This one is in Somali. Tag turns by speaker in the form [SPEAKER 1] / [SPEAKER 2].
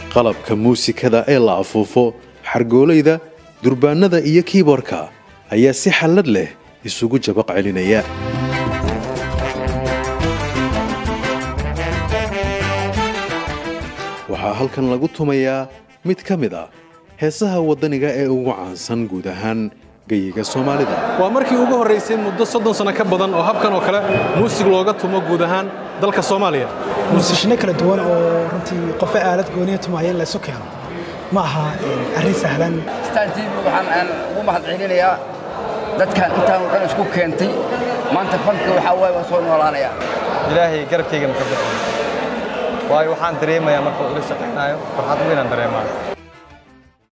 [SPEAKER 1] qalabka muusikada ee la afuufo xargoolayda durbaannada iyo kiiboorka ayaa si xallad leh isugu jabaq celinaya waxaa halkan lagu tumayaa mid ka mid ah heesaha waddaniga ee ugu caansan guud ahaan geyiga soomaalida
[SPEAKER 2] waa markii ugu horraysay muddo soddon sano ka badan oo habkan oo kale muusig looga tumo guud ahaan dalka soomaaliya
[SPEAKER 3] muusishino kala duwan oo runtii qofo aalad gooniya tumaya in laysu keeno ma aha arrin sahlan
[SPEAKER 4] star t v waxaan ugu mahad celinayaa dadkan intaan oo dhan isku keentay maanta fanka waxaa waaye waa soo noolaanaya
[SPEAKER 5] ilaahay garabkayga maka bixin waayo waxaan dareemayaa marka uu ila shaqaynayo farxad weynaan dareemaa